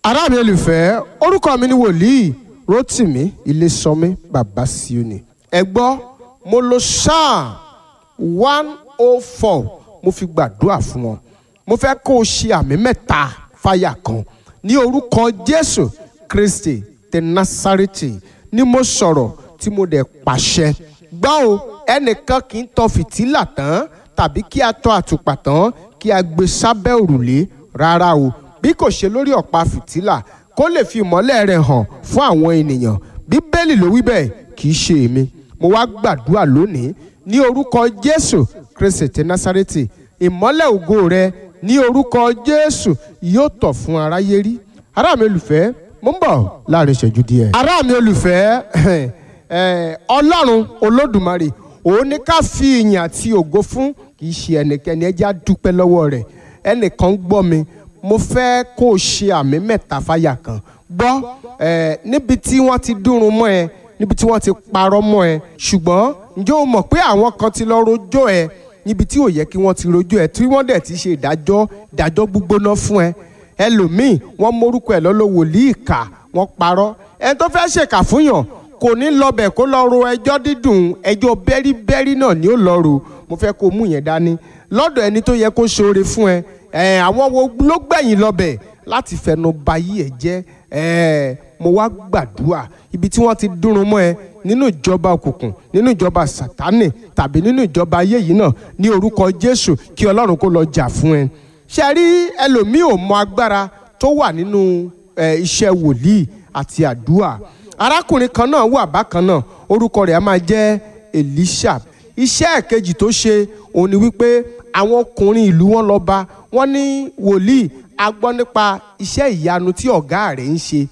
ará mi olùfẹ́ orúkọ mi ni wòlíì rotimi ilésànmí bàbá sioni ẹ gbọ́ mo lo psalm one oh four mo fi gbàdúrà fún wọn mo fẹ́ kó o ṣe àmì mẹ́ta fáyà kan ní orúkọ jésù kristi ti násárẹ́tì ni mo sọ̀rọ̀ tí mo dẹ̀ pàṣẹ gbọ́ o ẹnìkan kì í tọ fìtílà tán tàbí kí a tọ àtùpà tán kí a gbé sábẹ́ òrùlé rárá o bí kò ṣe lórí ọ̀pá fìtílà kó lè fi ìmọ́lẹ̀ rẹ̀ hàn fún àwọn ènìyàn bíbélì ló wí bẹ́ẹ̀ kì í ṣe èmi mo wá gbàdúrà lónìí ní orúkọ jésù kristi ti násárẹ́tì ìmọ́lẹ̀ ògo rẹ ní orúkọ jésù yóò tọ̀ fún aráyé rí ará mi olùfẹ́ mo ń bọ̀ láàrin ìṣẹ́jú díẹ̀. ará mi olùfẹ́ ọlọ́run olódùmarè òun ní ká fi ìyìn àti ògo fún kì í ṣe ẹnikẹ́ni ẹ jẹ́ á dúpẹ́ lọ́wọ́ rẹ̀ ẹnìkan gbọ́ mi mo fẹ́ kó o ṣe àmì mẹ́ta fáyà kan gbọ́ níbi tí wọ́n ti dúrun mọ́ ẹ níbi tí wọ́n ti parọ́ mọ́ ẹ ṣùgbọ́n ǹjẹ́ o mọ̀ pé àwọn kan ti lọ rojọ́ ẹ níbi tí ò yẹ kí wọ́n ti rojọ́ ẹ tí wọ́n dẹ̀ ti ṣe ìdájọ́ ìdájọ́ gbígbóná fún ẹ ẹlòmíì wọ́n mórúkọ ẹ lọ́lọ́ wòlíì kà wọ́n parọ́ ẹni tó fẹ́ ṣèkà fún yàn kò ní lọbẹ̀ kó lọ ro ẹjọ́ dídùn ẹjọ́ bẹ́ríbẹ́rí náà ni ó lọ ro mo fẹ́ kó mú yẹn dání lọ́dọ̀ ẹni tó yẹ kó ṣoore fún ẹ ẹ àwọn wo ló gbẹ̀yìn lọbẹ̀ láti fẹnu ba yí ẹ jẹ́ ẹ mo wá gbàdúrà ibi tí wọ́n ti dúrun mọ́ ẹ nínú ìjọba òkùnkùn nínú ìjọba sátánì tàbí nínú ìjọba ayé yìí náà ní orúkọ jésù kí ọlọ́run kó lọ jà fún ẹ ṣe rí ẹlòmíì ò mọ agbára tó wà nínú iṣẹ́ wòlíì àti àdúrà arákùnrin kan náà wà bákan náà orúkọ rẹ̀ á máa jẹ́ elisha iṣẹ́ ẹ̀kejì tó ṣe òun ni wípé àwọn ọkùnrin ìlú wọn lọ bá wọn ní wòlíì a gbọ́ nípa iṣẹ́ ìyanu tí ọ̀gá rẹ̀ ń ṣe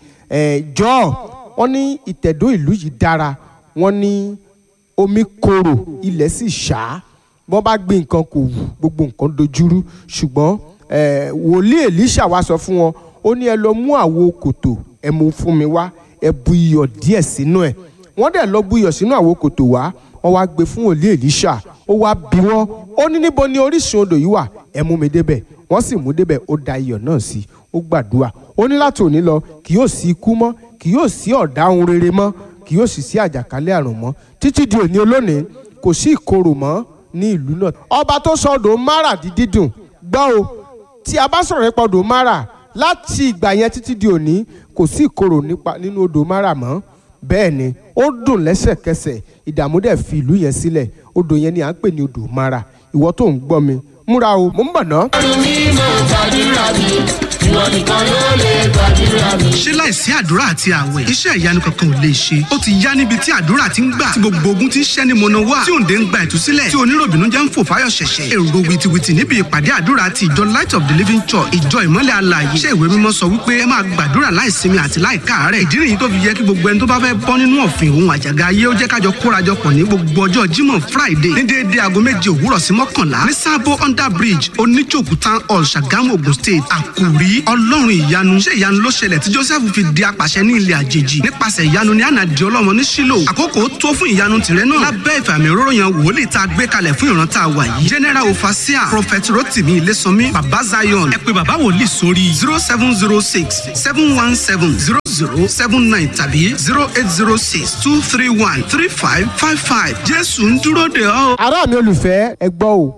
jọ́ wọn ní ìtẹ̀dó ìlú yìí dára wọn ní omi korò ilẹ̀ sì ṣá wọ́n bá gbé nǹkan kò wù gbogbo nǹkan dojúrú ṣùgbọ́n wòlíì elisha wá sọ fún wọn ó ní ẹ lọ mú àwo kòtò ẹ mú fún mi wá ẹ bu iyọ̀ díẹ̀ sínú ẹ̀ wọ́n dẹ̀ lọ bu iyọ̀ sínú àwo kòtò wá wọ́n wá gbé fún wòlíì elisha ó wá bí wọ́n ó ní níbo ni orísun odò yìí wà ẹ mú mi débẹ̀ wọ́n sì mú débẹ̀ ó da iyọ̀ náà sí ó gbàdúrà ó ní láti òní lọ kì yóò sí ikú mọ́ kì yóò sí ọ̀dá ohun rere mọ́ kì yóò sì sí àjàkálẹ̀ àrùn mọ́ títí di òní olónìí kò sí ìkorò mọ́ ní ìlú náà. ọba tó sọ odò mara di dídùn gbọ́ o tí a bá sọ̀rọ̀ nípa odò mara láti ìgbà yẹn títí di òní kò sí ìkorò nínú odò mara mọ́ bẹ́ẹ̀ ni ó dùn lẹ́sẹ̀kẹsẹ̀ ìdààmú dẹ̀ fi ìlú yẹn sílẹ̀ odò yẹn ni à ń pè ní odò mara ìwọ tó ń gbọ́ mi múra o mò ń bọ̀ ná. ọdún mi mo gbàdúrà mi ìwọ nìkan ló lè gbàdúrà mi. ṣé láìsí àdúrà àti àwẹ̀ iṣẹ́ ìyanu kankan ò lè ṣe ó ti yá níbi tí àdúrà ti ń gbà tí gbogbo ogun ti ń ṣẹ́ ní mọ̀nà wá tí òǹdè ń gba ìtúsílẹ̀ tí oníròbìnú jẹ́ ń fò fáyọ̀ ṣẹ̀ṣẹ̀ èrò wìtìwìtì níbi ìpàdé àdúrà ti ìjọ light of the living church ìjọ ìmọ́lẹ̀ alààyè iṣẹ́ ìwé mímọ́ sọ wípé ẹ máa gbàdúrà láìsinmi àti láìkáàárẹ̀ ìdí nìyí tó fi yẹ kí gbogbo ẹni tó bá fẹ́ bọ́ nínú ọ̀fìn òun àjàgà ayé ó jẹ́ kájọ kórajọpọ̀ ní gbogbo ọjọ́ jímọ̀ friday ní déédéé aago méje òwúrọ̀ sí mọ́kànlá ní sábó under bridge oníjòkú town hall ṣàgámù ogun state àkùrí ọlọ́run ìyanu ṣé ìyanu ló ṣẹlẹ̀ tí joseph fi di apàṣẹ ní ilẹ̀ àjèjì nípasẹ̀ ìyanu ní àná di ọlọ́mọ ní sílò àkókò tó fún ìyanu tìrẹ náà lábẹ́ ìfàmì òróró yan wòlíì tá a gbé kalẹ̀ fún ìran tá a wà yìí general ofasia prophet rotimi ilésànmí baba zion ẹ pé baba wòlíì sórí zero seven zero six seven one seven zero zero seven nine tàbí zero eight zero six two three one three five five five jésù ń dúró de ọ́. ará mi olùfẹ́ ẹ gbọ́ o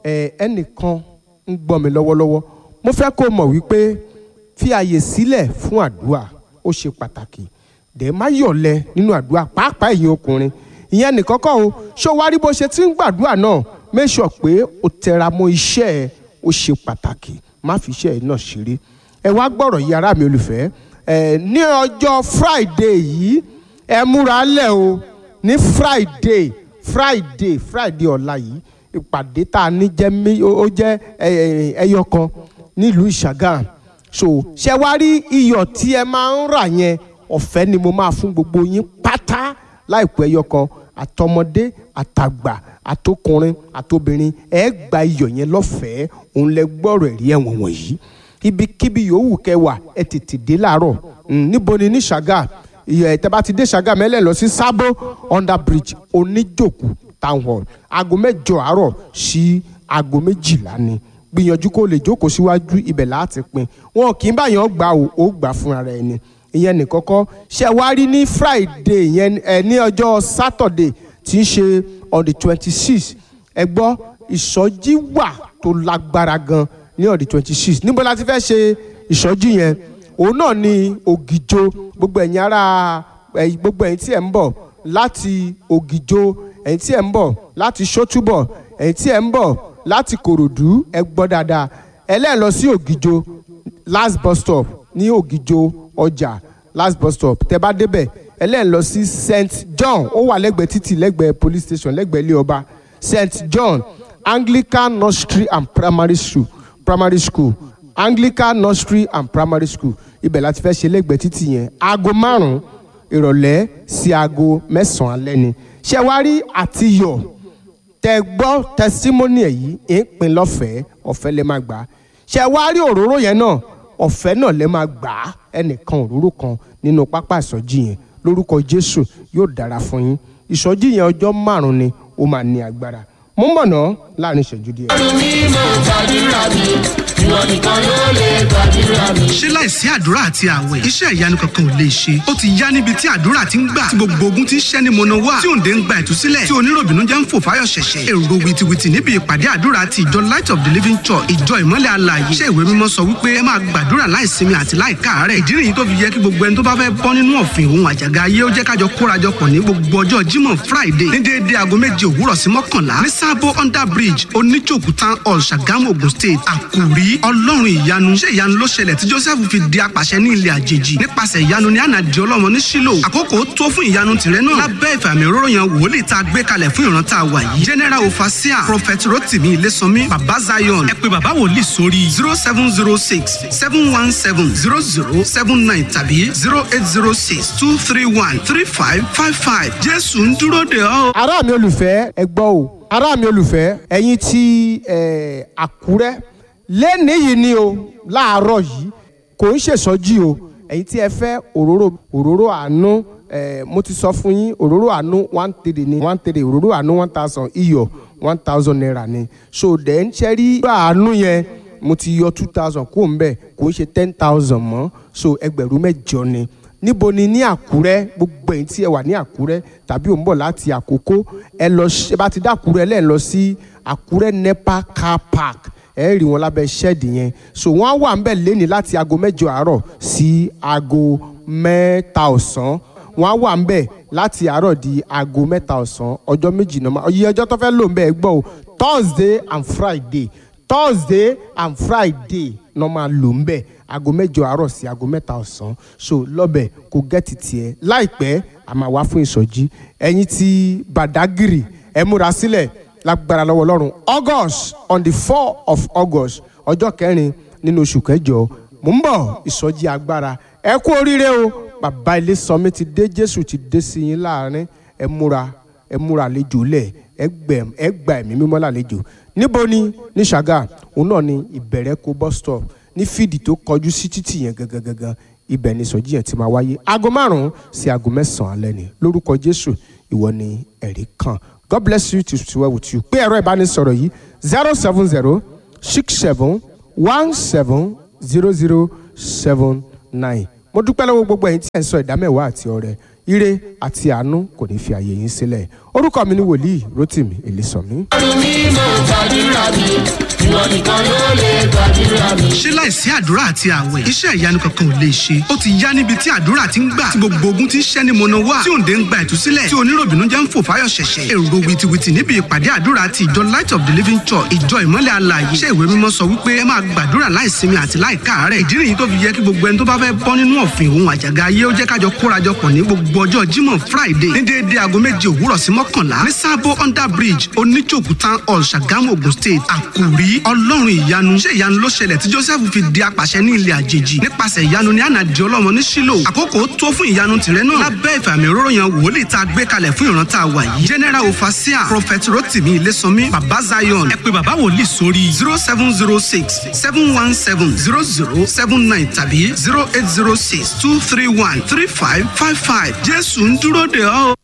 ẹnìkan ń gbọ́ mi lọ́wọ́lọ́wọ́ mo fẹ́ kó mọ̀ wípé fi àyè sílẹ̀ fún àdúrà ó ṣe pàtàkì dẹ̀ má yọ̀lẹ nínú àdúrà pàápàá ẹ̀yin ọkùnrin ìyẹn nìkan kọ́ o ṣó wá rí bó ṣe ti ń gbàdúrà náà make sure pé o tẹra mọ́ iṣẹ́ ẹ ó ṣe pàtàkì má fi iṣẹ́ ẹ náà ṣeré ẹ wá gbọ́rọ̀ yìí ará mi olùfẹ́ ẹ ní ọjọ́ friday yìí ẹ múra lẹ̀ o ní friday friday friday ọ̀la yìí ìpàdé tá a ní jẹ́ ó jẹ́ ẹyọ kan nílùú ìṣàgàm so ṣe wá rí iyọ̀ tí ẹ máa ń rà yẹn ọ̀fẹ́ ni mo máa fún gbogbo yín pátá láìpẹ́ ẹyọ kan àtọmọdé àtàgbà àtọkùnrin àtobìnrin ẹ gba iyọ̀ yẹn lọ́fẹ̀ẹ́ òun lẹ gbọ́rọ̀ ẹ̀rí ẹ̀wọ̀n wọ̀nyí ibikíbi yòówù kẹwà ẹ tètè dé láàárọ̀ níbo ni ní ṣàgà ẹ tẹ́ bá ti dé ṣàgà mẹ́lẹ̀ lọ sí sábó under bridge oníjòkù town hall aago mẹ́jọ àárọ̀ sí aago méjìlá ni gbìyànjú kó lè jókòó síwájú ibẹ̀ láti pín wọn kì í báyọ̀ gbà ó ó gbà fúnra rẹ̀ ni ìyẹn nìkan kọ́ ṣe wá rí ní friday yẹn ẹ ní ọjọ́ saturday tí ń ṣe on the twenty six ẹ gbọ́ ìsọjí wà tó lágbára gan ní on the twenty six níbo la ti fẹ́ ṣe ìsọjí yẹn òun náà ni ògìjó gbogbo ẹ̀yin ará ẹ̀ gbogbo ẹ̀yin tí ẹ̀ ń bọ̀ láti ògìjó ẹ̀yin tí ẹ̀ ń bọ̀ láti ṣótúbọ̀ ẹ̀yin tí ẹ̀ ń bọ̀ láti kòròdú ẹ gbọ́ dáadáa ẹlẹ́ẹ̀ lọ sí ògìjó last bus stop ní ògìjó ọjà last bus stop tẹ bá débẹ̀ ẹlẹ́ẹ̀ lọ sí st john ó wà lẹ́gbẹ̀ẹ́ títì lẹ́gbẹ̀ẹ́ police station lẹ́gbẹ̀ẹ́ ilé ọba st john anglican nursery and primary school primary school anglican nursery and primary school ibẹ̀ láti fẹ́ ṣe lẹ́gbẹ̀ẹ́ títì yẹn aago márùn-ún ìrọ̀lẹ́ sí aago mẹ́sàn-án alẹ́ ni ṣé wàá rí àtiyọ̀ tẹ gbọ́ tẹsítímọ́nì ẹ̀ yìí ń pin lọ́fẹ̀ẹ́ ọ̀fẹ́ lè máa gbà á ṣé wàá rí òróró yẹn náà ọ̀fẹ́ náà lè máa gbà á ẹnìkan òróró kan nínú pápá ìsọjí yẹn lórúkọ jésù yóò dára fún yín ìsọjí yẹn ọjọ́ márùn-ún ni ó máa ní agbára mo ń bọ̀ ná láàrin ìṣẹ́jú díẹ̀. ọdún mímọ́ gbàdúrà mi ìwọ nìkan ló lè gbàdúrà mi. ṣé láìsí àdúrà àti àwẹ̀ iṣẹ́ ìyanu kankan ò lè ṣe ó ti yá níbi tí àdúrà ti ń gbà tí gbogbo ogun ti ń ṣẹ́ ní mọ̀nà wá tí òǹdè ń gba ìtúsílẹ̀ tí oníròbìnú jẹ́ ń fò fáyọ̀ ṣẹ̀ṣẹ̀ èrò wìtìwìtì níbi ìpàdé àdúrà ti ìjọ light of the living church ìjọ ìmọ́lẹ̀ alààyè iṣẹ́ ìwé mímọ́ sọ wípé ẹ máa gbàdúrà láìsinmi àti láìkáàárẹ̀ ìdí nìyí tó fi yẹ kí gbogbo ẹni tó bá fẹ́ bọ́ nínú ọ̀fìn òun àjàgà ayé ó jẹ́ kájọ kórajọpọ̀ ní gbogbo ọjọ́ jímọ̀ friday ní déédéé aago méje òwúrọ̀ sí mọ́kànlá ní sábó under bridge oníjòkú town hall ṣàgámù ogun state àkùrí ọlọ́run ìyanu ṣé ìyanu ló ṣẹlẹ̀ tí joseph fi di apàṣẹ ní ilẹ̀ àjèjì nípasẹ̀ ìyanu ní ànàdì ọlọ́mọ ní sílò àkókò tó fún ìyanu tìrẹ náà lábẹ́ ìfàmì òróró yan wòlíì tá a gbé kalẹ̀ fún ìran tá a wà yìí general ofasia prophet rotimi ilésànmí baba zion ẹ pé baba wòlíì sórí zero seven zero six seven one seven zero zero seven nine tàbí zero eight zero six two three one three five five five jésù ń dúró de ọ́. ará mi olùfẹ́ ẹ gbọ́ o ará mi olùfẹ́ ẹ̀yin ti eh, àkúrẹ́ lẹ́nìí yìí ni o láàárọ̀ yìí kò ń ṣèṣọ́jí o ẹ̀yin tí ẹ fẹ́ òróró òróró àánú eh, mo ti sọ fún yín òróró àánú one three ni one three òróró àánú one thousand iyọ̀ one thousand naira ni so then ṣe rí àánú yẹn mo ti yọ two thousand kó n bẹ̀ kò ń ṣe ten thousand mọ́ so ẹgbẹ̀rún mẹ́jọ ni níbo ni ní àkúrẹ́ gbogbo ẹ̀yin tí ẹ wà ní àkúrẹ́ tàbí ò ń bọ̀ láti àkókò ẹ lọ ṣe bá ti dá àkúrẹ́ lẹ́ẹ̀ lọ sí àkúrẹ́ nepa car park ẹ rí wọn lábẹ́ ṣẹ́ẹ̀dì yẹn so wọ́n á wà ń bẹ̀ lẹ́ni láti aago mẹ́jọ àárọ̀ sí aago mẹ́ta ọ̀sán wọ́n á wà ń bẹ̀ láti àárọ̀ di aago mẹ́ta ọ̀sán ọjọ́ méjì náà iye ọjọ́ tó fẹ́ lò ń bẹ̀ ẹ gbọ́ o thursday and friday thursday and friday náà máa lò ń bẹ̀ aago mẹ́jọ àárọ̀ sí aago mẹ́ta ọ̀sán so lọ́bẹ̀ kò gẹ́tì tiẹ̀ láìpẹ́ a máa wá fún ìsọjí ẹ̀yin ti badagiri ẹ múra sílẹ̀ lágbára lọ́wọ́ ọlọ́run august on the four of august ọjọ́ kẹrin nínú oṣù kẹjọ mò ń bọ̀ ìsọjí agbára ẹ kú oríire o bàbá ilé sọmi ti dé jésù ti dé sí yín láàrin ẹ múra ẹ múra àlejò lẹ̀ ẹ gbẹ ẹ gba ẹ̀mí mímọ́ lálejò níbo ni ní ṣàgà òun náà ni ìbẹ̀rẹ̀ kó bus stop ní fídì tó kọjú sí títì yẹn gangan gangan ibẹ̀ ni ìsọjí yẹn ti máa wáyé aago márùn-ún sí aago mẹ́sàn-án alẹ́ ni lórúkọ jésù ìwọ ni ẹ̀rí kan god bless you to to well with you pé ẹ̀rọ ìbánisọ̀rọ̀ yìí zero seven zero six seven one seven zero zero seven nine mo dúpẹ́ lọ́wọ́ gbogbo ẹ̀yin tí ẹ̀ ń sọ ìdámẹ́wàá àti ọrẹ ire àti àánú kò ní fi àyè yín sílẹ̀ orúkọ mi ni wòlíì rotimi èlésànmí. ọdún mímọ́ gbàdúrà mi ìwọ nìkan ló lè gbàdúrà mi. ṣé láìsí àdúrà àti àwẹ̀ iṣẹ́ ìyanu kankan ò lè ṣe ó ti yá níbi tí àdúrà ti ń gbà tí gbogbo ogun ti ń ṣẹ́ ní mọ̀nà wá tí òǹdè ń gba ìtúsílẹ̀ tí oníròbìnú jẹ́ ń fò fáyọ̀ ṣẹ̀ṣẹ̀ èrò wìtìwìtì níbi ìpàdé àdúrà ti ìjọ light of the living church ìjọ ìmọ́lẹ̀ alààyè iṣẹ́ ìwé mímọ́ sọ wípé ẹ máa gbàdúrà láìsinmi àti láìkáàárẹ̀ ìdí nìyí tó fi yẹ kí gbogbo ẹni tó bá fẹ́ bọ́ nínú ọ̀fìn òun àjàgà ayé ó jẹ́ kájọ kórajọpọ̀ ní gbogbo ọjọ́ jímọ̀ friday ní déédéé aago méje òwúrọ̀ sí mọ́kànlá ní sábó under bridge oníjòkú town hall ṣàgámù ogun state àkùrí ọlọ́run ìyanu ṣé ìyanu ló ṣẹlẹ̀ tí joseph fi di apàṣẹ ní ilẹ̀ àjèjì nípasẹ̀ ìyanu ní ànàdì ọlọ́mọ ní sílò àkókò tó fún ìyanu tìrẹ náà lábẹ́ ìfàmì òróró yan wòlíì tá a gbé kalẹ̀ fún ìran tá a wà yìí general ofasia prophet rotimi ilésànmí baba zion ẹ pé baba wòlíì sórí zero seven zero six seven one seven zero zero seven nine tàbí zero eight zero six two three one three five five five jésù ń dúró de ọ́.